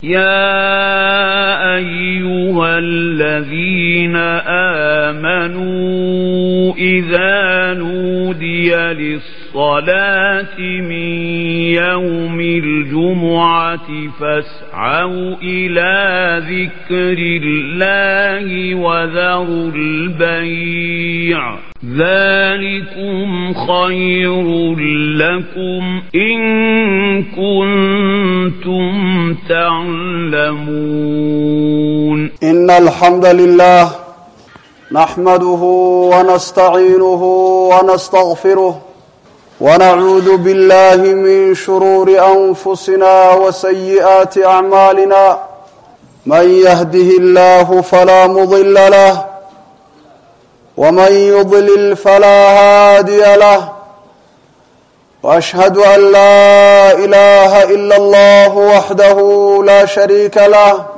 يا أيها الذين آمنوا إذا نودي للصلاة من يوم الجمعة فاسعوا إلى ذكر الله وذروا البيع ذلكم خير لكم إن كنتم تعلمون إن الحمد لله نحمده ونستعينه ونستغفره ونعوذ بالله من شرور أنفسنا وسيئات أعمالنا من يهده الله فلا مضل له ومن يضلل فلا هادي له واشهد ان لا اله الا الله وحده لا شريك له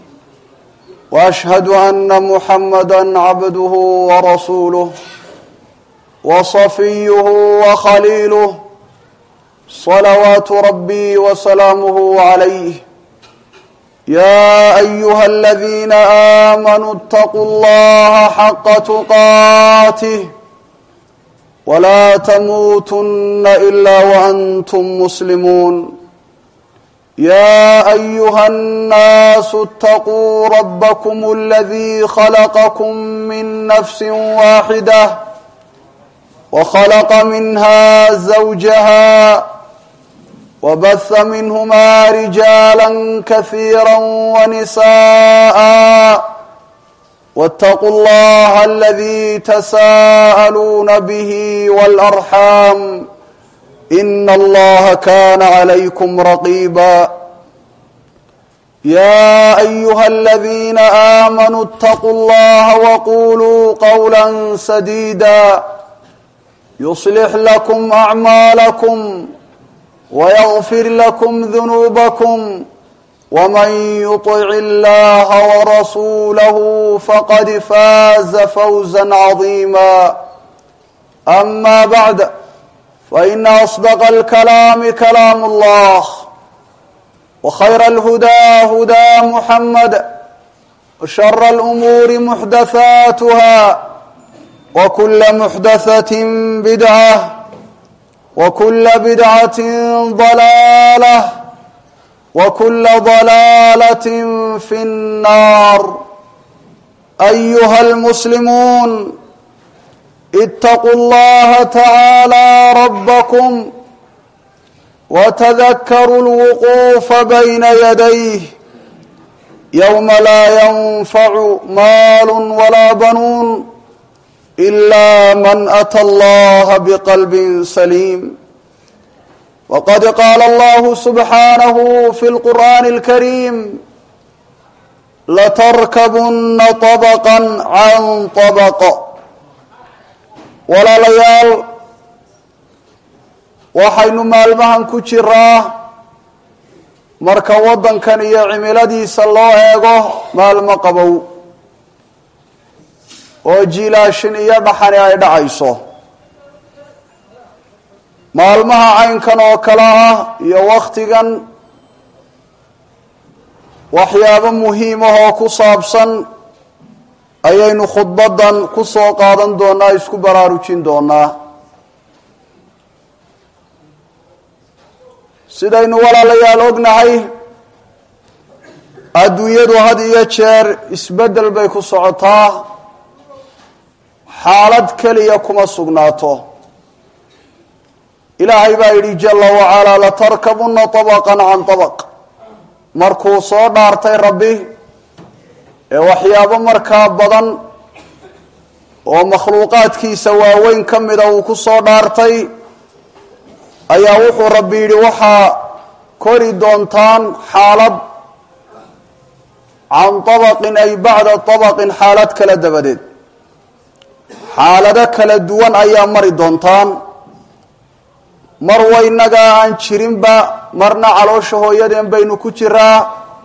واشهد ان محمدا عبده ورسوله وصفيه وخليله صلوات ربي وسلامه عليه يا ايها الذين امنوا اتقوا الله حق تقاته ولا تموتن الا وانتم مسلمون يا ايها الناس اتقوا ربكم الذي خلقكم من نفس واحده وخلق منها زوجها وبث منهما رجالا كثيرا ونساء واتقوا الله الذي تساءلون به والارحام ان الله كان عليكم رقيبا يا ايها الذين امنوا اتقوا الله وقولوا قولا سديدا يصلح لكم اعمالكم ويغفر لكم ذنوبكم ومن يطع الله ورسوله فقد فاز فوزا عظيما اما بعد فان اصدق الكلام كلام الله وخير الهدى هدى محمد وشر الامور محدثاتها وكل محدثه بدعه وكل بدعه ضلاله وكل ضلاله في النار ايها المسلمون اتقوا الله تعالى ربكم وتذكروا الوقوف بين يديه يوم لا ينفع مال ولا بنون الا من اتى الله بقلب سليم وقد قال الله سبحانه في القرآن الكريم لتركبن طبقا عن طبق walaalayaal waxaynu maalmahan ku jiraa marka waddankan iyo cimiladiisa loo eego maalmo qabow oo jiilaashin iyo dhaxani ay dhacayso maalmaha caynkan oo kale ah iyo wakhtigan waxyaabo muhiim ah oo ku saabsan ayaynu khudbadan ku soo qaadan doonaa isku baraarujin doonaa sidaynu walaalayaal ognahay adduunyadu had iyo jeer isbeddel bay ku socotaa xaalad keliya kuma sugnaato ilaahay baa yidhi jala wacalaa latarkabuna طabaqan can طabaq markuu soo dhaartay rabbi ee waxyaabo markaa badan oo makhluuqaadkiisa waaweyn ka mida uu ku soo dhaartay ayaa wuxuu rabbi yidhi waxaa kori doontaan xaalad can طabaqin ay bacda طabaqin xaalad kala dabadeed xaalado kala duwan ayaa mari doontaan mar waynagaa aan jirinba marna caloosha hooyadeen baynu ku jiraa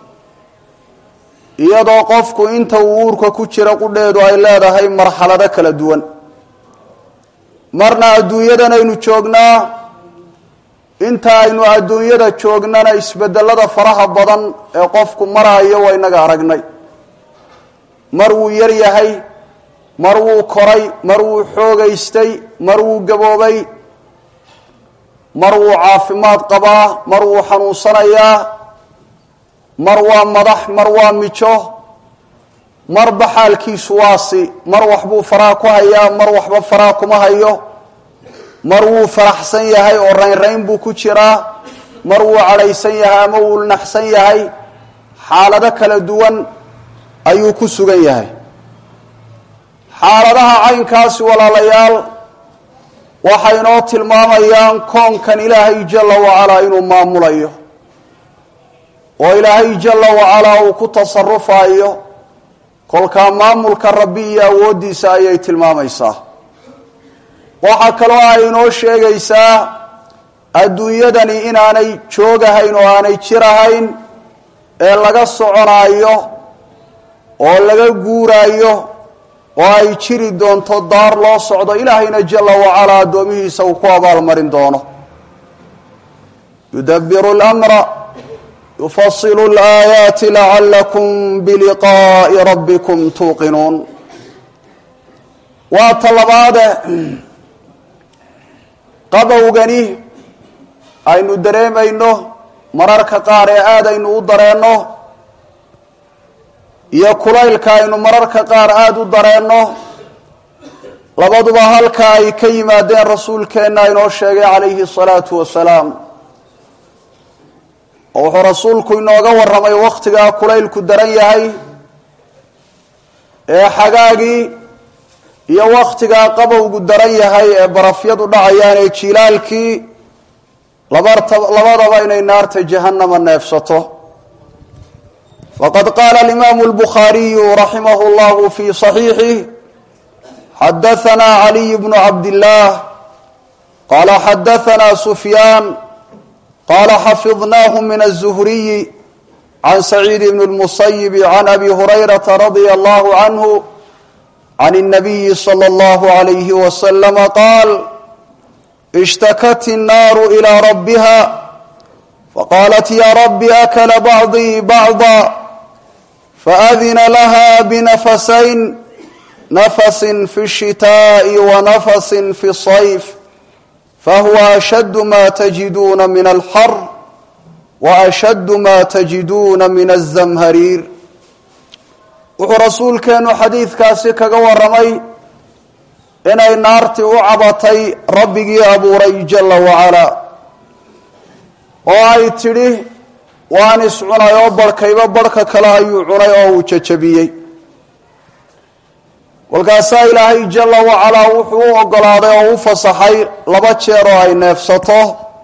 iyadoo qofku inta uu uurka ku jira qudheedu ay leedahay marxalado kala duwan marna adduunyadan aynu joognaa inta aynu adduunyada joognana isbedelada faraha badan ee qofku maraayo waa inaga aragnay mar wuu yar yahay mar wuu koray mar wuu xoogaystay mar wuu gaboobay mar wuu caafimaad qabaa mar wuu xanuunsanayaa mar waa madax mar waa mijo marba xaalkiisu waasi mar waxbuu faraha ku hayaa mar waxba faraha kuma hayo mar wuu faraxsan yahay oo raynrayn buu ku jiraa mar wuu cadhaysan yahay ama wuu naxsan yahay xaalado kala duwan ayuu ku sugan yahay xaaladaha caynkaasi walaalayaal waxay inoo tilmaamayaan koonkan ilaahay jalla wacalaa inuu maamulayo oo ilaahay jalla wacalaa uu ku tasarufayo kolkaa maamulka rabbi iyo awooddiisa ayay tilmaamaysaa waxaa kaloo ay inoo sheegaysaa adduunyadani inaanay joogahayn oo aanay jirahayn ee laga soconaayo oo laga guuraayo oo ay jiri doonto daar loo socdo ilaahayna jalla wacalaa addoomihiisa uu ku abaalmarin doono yudabiru lmra yufasilu laayaati lacalakum biliqaa'i rabbikum tuuqinuun waa talabaade qabowgani aynu dareemayno mararka qaar ee aada aynu u dareenno iyo kulaylka aynu mararka qaar aada u dareenno labaduba halka ay ka yimaadeen rasuulkeenna inoo sheegay calayhi salaatu wasalaam oo wuxuu rasuulku inooga warramay wakhtigaa kulaylku daran yahay ee xagaagii iyo wakhtigaa qabowgu daran yahay ee barafyadu dhacayaan ee jilaalkii labadaba inay naarta jahannama neefsato faqad qaala alimaamu albukhaariyu raximah llahu fi صaxiixih xadahanaa caliy bnu cabdillaah qaala xadahanaa sufyaan qaala xafidnaahu min aلzuhriyi can saciid bn اlmusayibi can abi hurayrata radia allahu canhu can الnabiyi slى اllahu عalayhi waslama qaal ishtakat الnaaru ilى rabbiha faqaalat ya rabbi akla bacdii bacda faadina laha binafasayn nafasin fi الshitaaءi wanafasin fi الصayf fahuwa ashaddu ma tajiduuna min alxar waashaddu ma tajiduuna min الzamhariir wuxuu rasuulkeennu xadiidkaasi kaga warramay inay naartii u cabatay rabbigii abuuray jalla wacalaa oo ay tidhi waan iscunay oo barhkayba barhka kale ayuu cunay oo uu jajabiyey kolkaasaa ilaahay jalla wacalaa wuxuu u oggolaaday oo u fasaxay laba jeer oo ay neefsato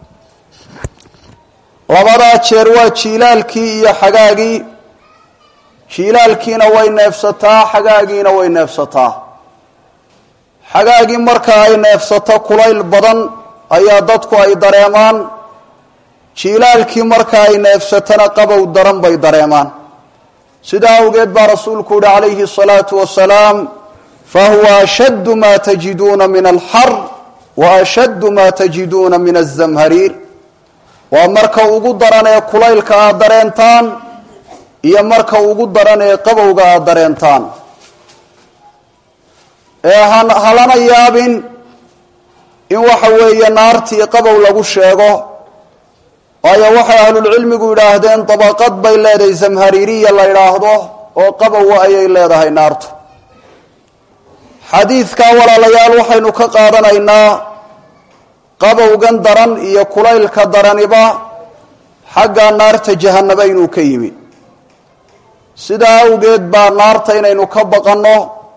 labadaa jeer waa jiilaalkii iyo xagaagii jiilaalkiina way neefsataa xagaagiina way neefsataa xagaagii marka ay neefsato kulayl badan ayaa dadku ay dareemaan jiilaalkii marka ay neefsatona qabow daran bay dareemaan sidaa awgeed baa rasuulku yihi calayhi الsalaatu wasalaam fahuwa ashaddu ma tajiduuna min alxar wa ashaddu ma tajiduuna min الzamhariir waa marka ugu daran ee kulaylka aad dareentaan iyo marka ugu daran ee qabowga aada dareentaan ee halana yaabin in waxa weeye naartii qabow lagu sheego waayo waxay ahlulcilmigu yidhaahdeen dabaqad bay leedahay zamhariiriya la yidhaahdo oo qabowa ayay leedahay naartu xadiidkaa walaalayaal waxaynu ka qaadanaynaa qabowgan daran iyo kulaylka daraniba xagga naarta jahanaba inuu ka yimi sidaa awgeed baa naarta inaynu ka baqanno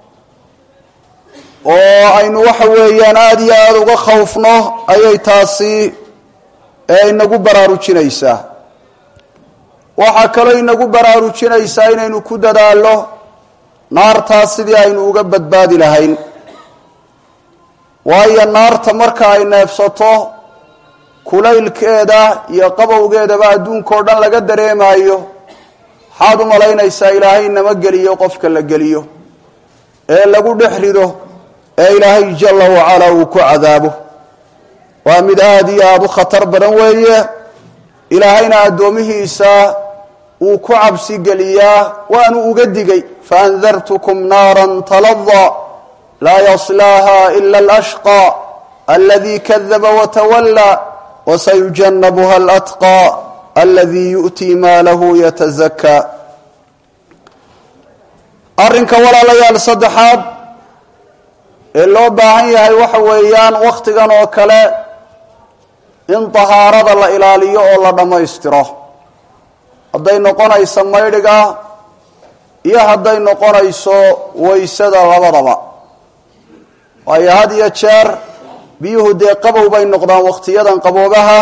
oo aynu waxa weeyaan aada iyo aada uga khawfno ayay taasi ee inagu baraarujinaysaa waxaa kaloo inagu baraarujinaysaa inaynu ku dadaallo naartaas sidii aynu uga badbaadi lahayn waayo naarta marka ay neefsato kulaylkeeda iyo qabowgeedaba adduunka o dhan laga dareemaayo maxaad u malaynaysaa ilaahay nama geliyo qofka la geliyo ee lagu dhex rido ee ilaahay jalla wacalaa uu ku cadaabo waa mid aada iyo aada u khatar badan weeye ilaahayna addoomihiisa wuu ku cabsi geliyaa waanu uga digay faandartukum naara talada laa yaslaaha ila alashqى aladi kadaba watawalى wasayujanabuha alatqى aladi yu'tii maalahu yatazakaa arrinka walaalayaal saddexaad ee loo baahan yahay waxa weeyaan wakhtigan oo kale in dahaarada la ilaaliyo oo la dhammaystiro hadday noqonayso maydhiga iyo hadday noqonayso waysada labadaba waayo had iyo jeer biyuhu dee qabow bay noqdaan wakhtiyadan qaboobaha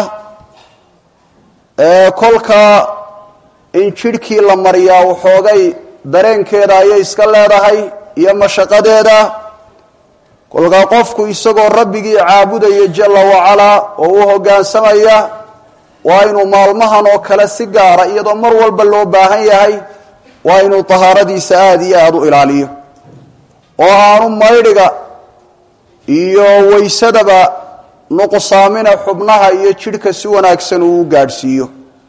ee kolka in jidhkii la mariyaa waxoogay dareenkeeda ayay iska leedahay iyo mashaqadeeda kolkaa qofku isagoo rabbigii caabudaya jalla wacalaa oo u hoggaansamaya waa inuu maalmahan oo kale si gaara iyadoo mar walba loo baahan yahay waa inuu tahaaradiisa aada iyo aada u ilaaliyo oo aanu maydhiga iyo waysadaba nuqsaamina xubnaha iyo jidhka si wanaagsan uu u gaadhsiiyo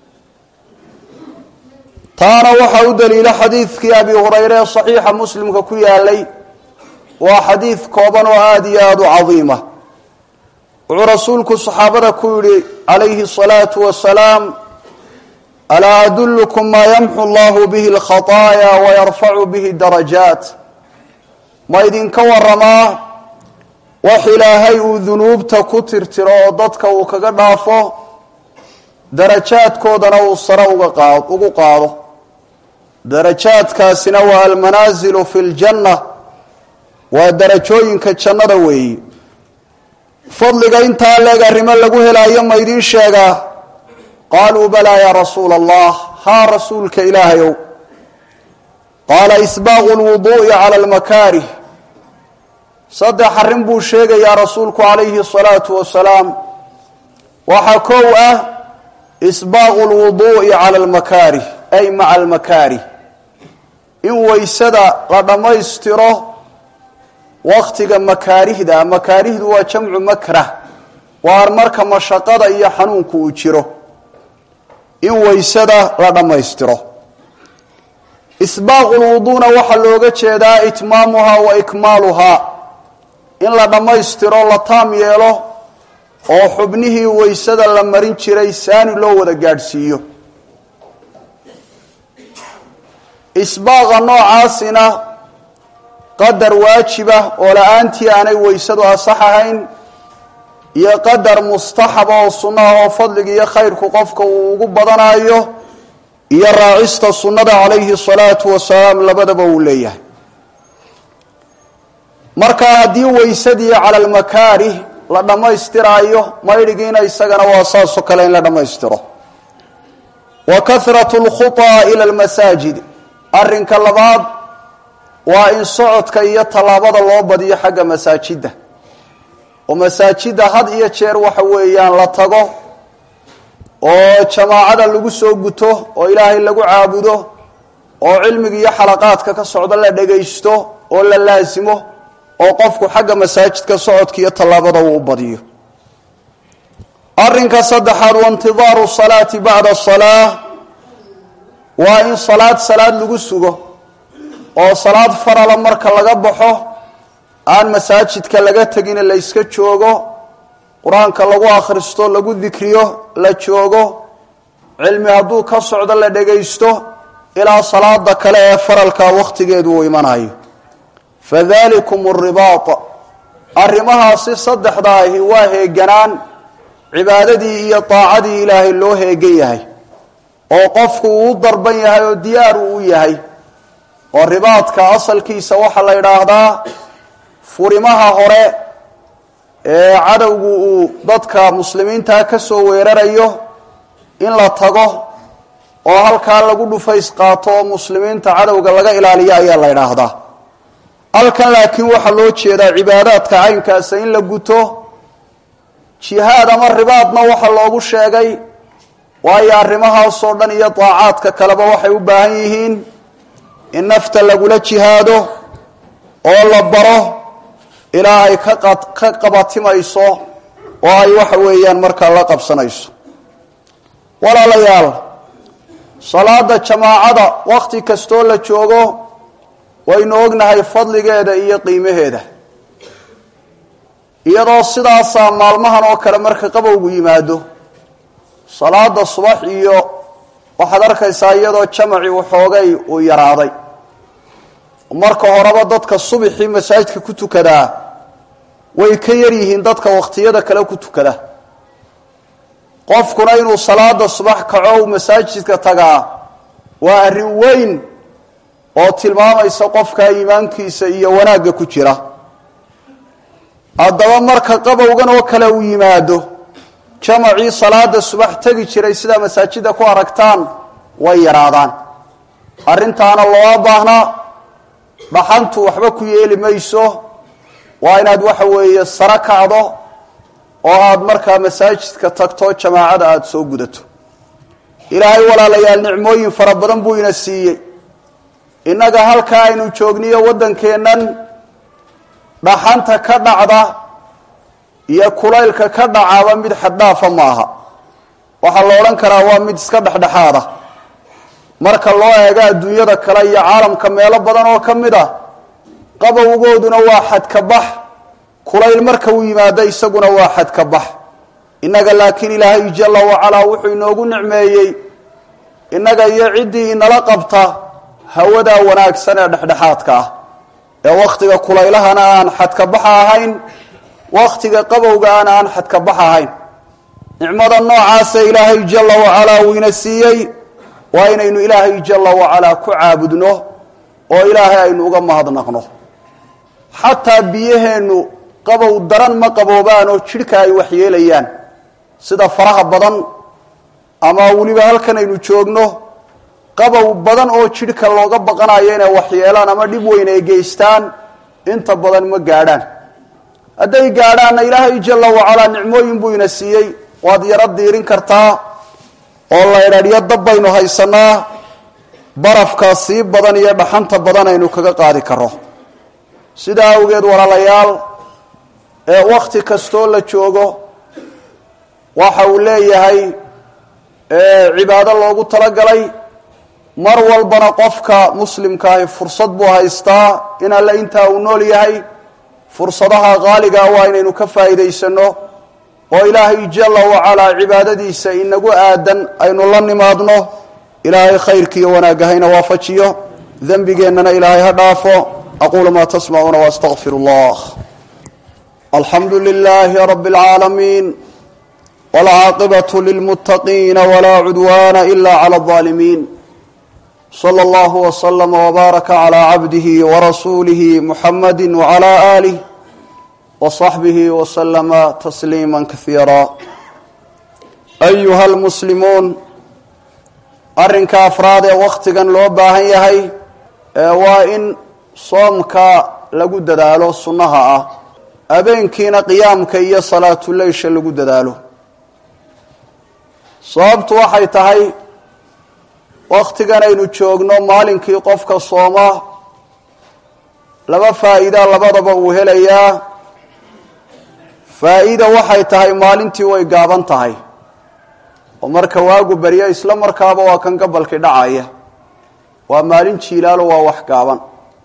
taana waxaa u daliila xadiidkii abi hurayre ee saxiixa muslimka ku yaalay waa xadiid kooban oo aada iyo aada u cadiima wuxuu rasuulku saxaabada ku yidhi calayhi الsalaatu wasalaam alaa adullukum maa yamxu allahu bihi اlkhaطaaya wayarfacu bihi darajaat ma idinka waramaa wax ilaahay uu dunuubta ku tirtiro oo dadka uu kaga dhaafo darajaadkoodana uu sare uga qaad ugu qaado darajaadkaasina waa almanaasilu fi ljanna waa darajooyinka jannada weeyi fadliga intaa leeg arrimo lagu helaayo ma idiin sheegaa qaaluu balaa yaa rasuula allah haa rasuulka ilaahayow qaala isbaaqu lwuduu'i cala almakaarih saddex arrin buu sheegayaa rasuulku calayhi asalaatu wasalaam waxaa kow ah isbaaqu lwuduu'i cala almakaarih ay maca almakaarih in waysada la dhammaystiro waktiga makaarihda makaarihdu waa jamcu makrah waa marka mashaqada iyo xanuunku uu jiro in waysada la dhammaystiro isbaaqu lwuduuna waxaa looga jeedaa itmaamuhaa wa ikmaaluhaa in la dhammaystiro la taam yeelo oo xubnihii waysada la marin jiray saani loo wada gaadhsiiyo isbaaqa noocaasina qadar waajiba oo la-aantii aanay waysadu asax ahayn iyo qadar mustaxaba oo sunnaha oo fadliga iyo khayrku qofka uu ugu badanayo iyo raacista sunnada calayhi salaatu wasalaam labadaba uu leeyahay marka haddii waysadii cala almakaarih la dhammaystiraayo maydhigiina isagana waa saasoo kale in la dhammaystiro wa kahratu lkhutaa ila almasaajid arrinka labaad waa in socodka iyo tallaabada loo badiyo xagga masaajidda oo masaajidda had iyo jeer waxa weeyaan la tago oo jamaacada lagu soo guto oo ilaahay lagu caabudo oo cilmiga iyo xalaqaadka ka socdo la dhagaysto oo la laasimo oo qofku xagga masaajidka socodka iyo tallaabada uu badiyo arrinka saddexaad waintidaaru salaati bacda salaa waa in salaad salaad lagu sugo oo salaad farala marka laga baxo aan masaajidka laga tegin la yska joogo qur-aanka lagu akhristo lagu dikriyo la joogo cilmi hadduu ka socdo la dhagaysto ilaa salaada kale ee faralka wakhtigeedu uu imanayo fadalikum aribaat arrimahaasi saddexda ahi waa heeganaan cibaadadii iyo daacadii ilaahay loo heegan yahay oo qofku uu u darban yahay oo diyaar uu u yahay oo ribaadka asalkiisa waxaa la yidhaahdaa furimaha hore ee cadowgu uu dadka muslimiintaa ka soo weerarayo in la tago oo halkaa lagu dhufays qaato oo muslimiinta cadowga laga ilaaliyo ayaa la yidhaahdaa halkan laakiin waxaa loo jeedaa cibaadaadka caynkaasa in la guto jihaad ama ribaadna waxaa loogu sheegay waayo arrimahaasoo dhan iyo daacaadka kaleba waxay u baahan yihiin in nafta lagula jihaado oo la baro ilaa ay ka qabatimayso oo ay waxa weeyaan markaa la qabsanayso walaalayaal salaada jamaacada wakhti kastoo la joogo waynu ognahay fadligeeda iyo qiimaheeda iyadoo sidaasaa maalmahan oo kale marka qabowgu yimaado salaada subax iyo waxaad arkaysaa iyadoo jamaci waxoogay uu yaraaday marka horeba dadka subixii masaajidka ku tukadaa way ka yar yihiin dadka wakhtiyada kale ku tukada qofkuna inuu salaada subax kaco masaajidka tagaa waa arrin weyn oo tilmaamaysa qofka iimaankiisa iyo wanaagga ku jira haddaba marka qabowgan oo kale uu yimaado jamacii salaada subax tegi jiray sidaa masaajida ku aragtaan way yaraadaan arrintaana looma baahnaa dhaxantu waxba ku yeeli mayso waa inaad waxa weeye saro kacdo oo aad markaa masaajidka tagto jamaacada aada soo gudato ilaahay walaalayaal nicmooyin fara badan buu ina siiyey innaga halkaa aynu joogniyo waddankeennan dhaxanta ka dhacda iyo kulaylka ka dhacaaba mid xaddhaafa maaha waxaa la odhan karaa waa mid iska dhexdhexaada marka loo eego adduunyada kale iyo caalamka meelo badan oo ka mid ah qabowgooduna waa xadkabax kulayl marka uu yimaado isaguna waa xadkabax innaga laakiin ilaahay jalla wacalaa wuxuu inoogu nicmeeyey innaga iyo ciddii inala qabta hawadaa wanaagsan ee dhexdhexaadka ah ee wakhtiga kulaylahana aan xadkabaxa ahayn wakhtiga qabowgaana aan xadkabax ahayn nicmada noocaasa ilaahay jalla wacalaa uu ina siiyey waa inaynu ilaahay jalla wacalaa ku caabudno oo ilaahay aynu uga mahadnaqno xataa biyaheennu qabow daran ma qaboobaan oo jidhka ay waxyeelayaan sida faraha badan ama weliba halkan aynu joogno qabow badan oo jidhka looga baqanayo inay waxyeelaan ama dhib weyn ay geystaan inta badan ma gaadhaan hadday gaadhaanna ilaahay jalla wacalaa nicmooyin buu ina siiyey waad yaro diirin kartaa oo laydhadhyo dab baynu haysanaa barafka sii badan iyo dhaxanta badan aynu kaga qaadi karo sidaa awgeed walaalayaal ee wakhti kastoo la joogo waxa uu leeyahay cibaado loogu talagalay mar walbana qofka muslimkaahi fursad buu haystaa in alle intaa uu nool yahay fursadaha qaaligaa waa inaynu ka faa'iidaysano oo ilaahay jalla wacalaa cibaadadiisa inagu aadan aynu la nimaadno ilaahay khayrkiiyo wanaagga hayna waafajiyo dembigeennana ilaahay ha dhaafo aquulu maa tasmacuuna waastaqfir allah alxamdu lilaahi rabi اlcaalamiin wاlcaaqibaة lilmuttaqiina walaa cudwaana ila clى اظaalimiin slى اllah wslama wbaaraka clى cabdihi warasuulihi muxamadi wclى alih wصaxbihi wslama tasliima kaiira ayuha almuslimuun arrinka afraad ee wakhtigan loo baahan yahay waa in soomka lagu dadaalo sunnaha ah habeenkiina qiyaamka iyo salaatuleysha lagu dadaalo sababtu waxay tahay wakhtigan aynu joogno maalinkii qofka sooma laba faa'iida labadaba uu helayaa faa'iida waxay tahay maalintii way gaaban tahay oo marka waagu baryo isla markaaba waa kan gabalkii dhacaya waa maalin jiilaalo waa wax gaaban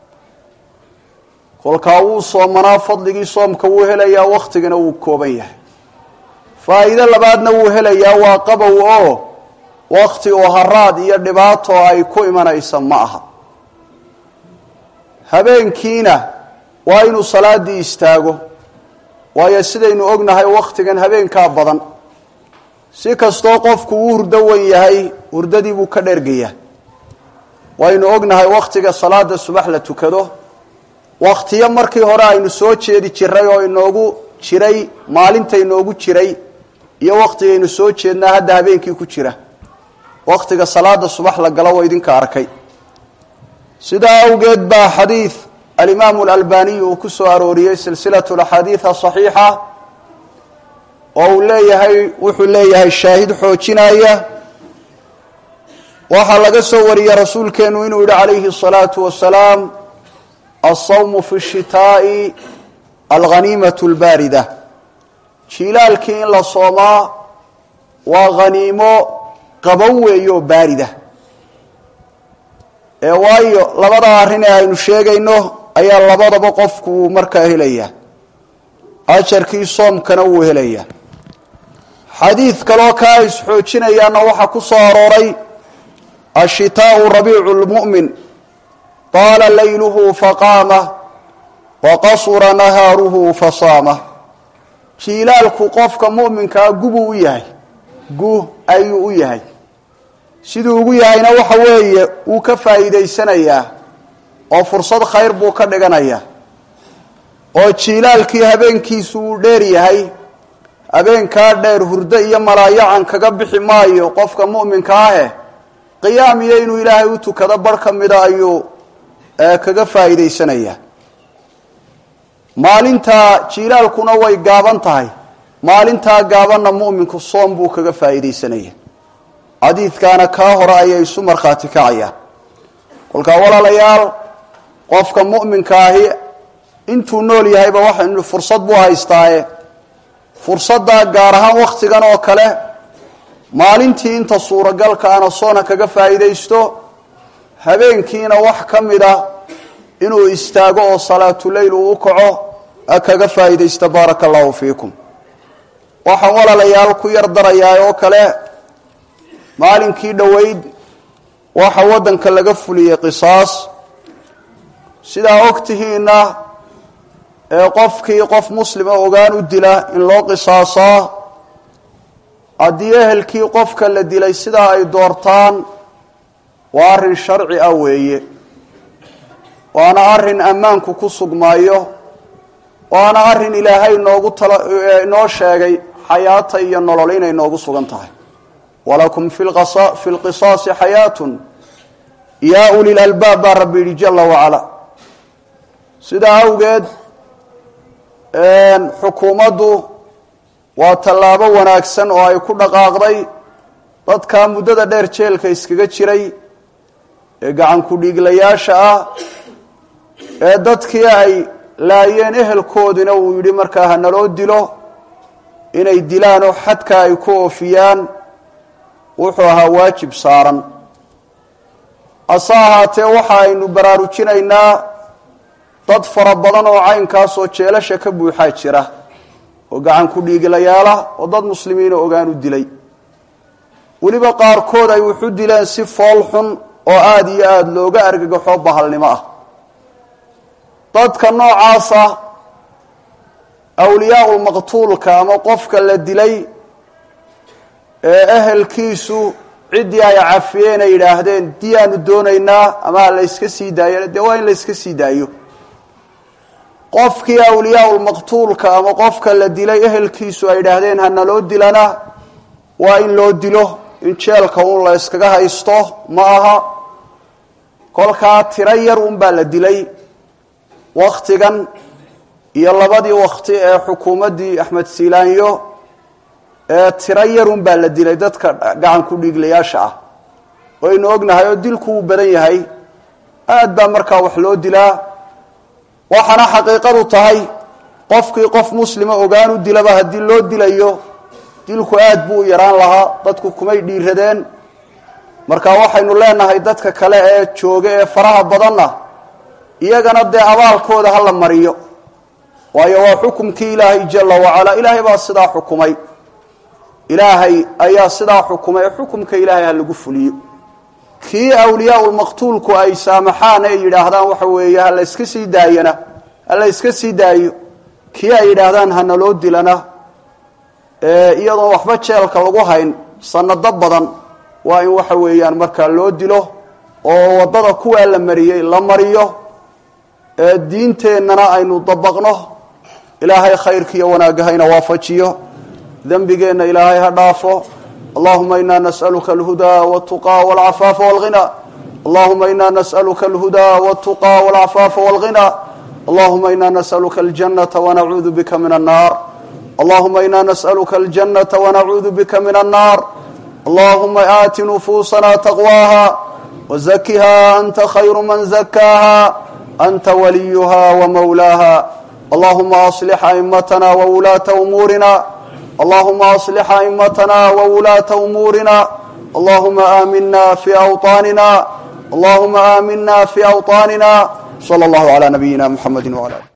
kolkaa wuu soomanaa fadligii soomka wuu helayaa wakhtigana wuu kooban yahay faa'iido labaadna wuu helayaa waa qabow oo wakhti oo haraad iyo dhibaato ay ku imanaysa ma aha habeenkiina waa inuu salaaddii istaago waayo sidaynu ognahay wakhtigan habeenkaa badan si kastoo qofku uu hurdo wan yahay hurdadii buu ka dhergayaa waynu ognahay wakhtiga salaada subax la tukado wakhtiyo markii hore aynu soo jeedi jiray oo inoogu jiray maalinta inoogu jiray iyo wakhtigaynu soo jeednaa hadda habeenkii ku jira wakhtiga salaada subax la galo waa idinka arkay sidaa awgeed baa xadiid alimaamu alalbaniy uu ku soo arooriyey silsilatu laxaadiid asaxiixa oo uu leeyahay wuxuu leeyahay shaahid xoojinaya waxaa laga soo wariyey rasuulkeenu inuu yihi calayhi الsalaatu wasalaam alsawmu fi الshitaaءi alghaniimaة اlbaarida jiilaalkii in la soomaa waa khaniimo qabow weeyo baarida ee waayo labada arrin ee aynu sheegayno ayaa labadaba qofku uu markaa helaya ajarkii soomkana wuu helaya xadiid kaloo kaa isxoojinayaana waxaa ku soo arooray ashitaau rabiicu lmu'min taala layluhu faqaama wa qasura nahaaruhu fasaama jiilaalku qofka mu'minkaa gubuu u yahay gu ayuu u yahay siduu ugu yahayna waxa weeye wuu ka faa'iidaysanayaa oo fursad khayr buu ka dhiganayaa oo jiilaalkii habeenkiisu wuu dheer yahay habeenkaa dheer hurdo iyo malaayacan kaga bixi maayo qofka mu'minka ahe qiyaam iyo inuu ilaahay u tukado bar ka mida ayuu kaga faa'iidaysanayaa maalintaa jiilaalkuna way gaaban tahay maalintaa gaabanna mu'minku soom buu kaga faa'iidaysanaya xadiidkaana kaa hore ayay isu markhaati kacayaan kolkaa walaalayaal qofka mu'minka ahi intuu nool yahayba waxaynu fursad buu haystaaye fursaddaa gaar ahaan wakhtigan oo kale maalintii inta suuragalka ana soona kaga faa'iidaysto habeenkiina wax ka mida inuu istaago oo salaatuleyl uu u kaco kaga faa'iidaysta baaraka allahu fiikum waxaan walaalayaal ku yar darayaa oo kale maalinkii dhoweyd waxa waddanka laga fuliyey qisaas sidaa og tihiinna ee qofkii qof muslima ogaan u dila in loo qisaasaa haddii ehelkii qofka la dilay sidaa ay doortaan waa arrin sharci ah weeye waana arrin ammaanku ku sugmaayo waana arrin ilaahay noogu tala inoo sheegay xayaata iyo nolol inay noogu sugan tahay walakum fi lqisaasi xayaatun yaa uli lalbaab baa rabbi yidhi jala wacala sidaa awgeed xukuumaddu waa tallaabo wanaagsan oo ay ku dhaqaaqday dadkaa muddada dheer jeelka iskaga jiray ee gacanku dhiiglayaasha ah ee dadkii ay laayeen ehelkoodina uu yidhi markaa ha naloo dilo inay dilaan oo xadka ay ku oofiyaan wuxuu ahaa waajib saaran hase ahaatee waxa aynu baraarujinaynaa dad fara badan oo caynkaasoo jeelasha ka buuxaa jira oo gacan ku dhiiglayaala oo dad muslimiina ogaan u dilay weliba qaarkood ay wuxu dileen si fool xun oo aada iyo aada looga argagaxo bahalnimo ah dadka noocaasa awliyaau maqtuulka ama qofka la dilay ee ehelkiisu ciddii ay cafiyeen ay yidhaahdeen diyaanu doonaynaa ama ha la yska sii daayana dee waa in la yska sii daayo qofkii awliyaau lmaqtuulka ama qofka la dilay ehelkiisu ay yidhaahdeen hana loo dilana waa in loo dilo in jeelka un la yskaga haysto ma aha kolkaa tiro yar unbaa la dilay wakhtigan iyo labadii wakti ee xukuumaddii axmed siilaanyo ee tiro yarun baa la dilay dadka gacan ku dhiiglayaasha ah waynu ognahay oo dilku wuu badan yahay aad baa markaa wax loo dilaa waxaana xaqiiqadu tahay qofkii qof muslima ogaan u dilaba haddii loo dilayo dilku aad buu u yaraan lahaa dadku kumay dhiiradeen marka waxaynu leenahay dadka kale ee jooga ee faraha badanna iyagana dee abaalkooda ha la mariyo waayo waa xukumkii ilaahay jala wacalaa ilaahay baa sidaa xukumay ilaahay ayaa sidaa xukumay ee xukumka ilaahay ha lagu fuliyo kii awliyaauulmaqtuulku ay saamaxaan ee yidhaahdaan waxa weeye ha la yska sii daayana ha la yska sii daayo kii ay yidhaahdaan hana loo dilana iyadoon waxba jeelka lagu hayn sanado badan waa in waxa weeyaan markaa loo dilo oo waddada kuwaa la mariyey la mariyo diinteennana aynu dabaqno ilaahay khayrkiiyo wanaagahayna waafajiyo dembigeenna ilaahay ha dhaafo allahuma ina nas'aluka alhudaa wاltuqaa wاlcafaafa wاlghina allahuma ina nas'aluka alhudaa wاltuqaa wاlcafaafa wاlghina allahuma ina nas'aluka aljanata wanacuudu bika min annar allahuma ina nas'aluka aljanata wanacuudu bika min annar allahuma aati nufuusana taqwaaha wzakiha anta khayru man zakaaha anta waliyuha wmawlaaha allahuma aslix aimatana wwulaata umuurina اللهم أصلح أئمتنا وولاة أمورنا اللهم آمنا في أوطاننا اللهم آمنا في أوطاننا صلى الله على نبينا محمد وعلى آله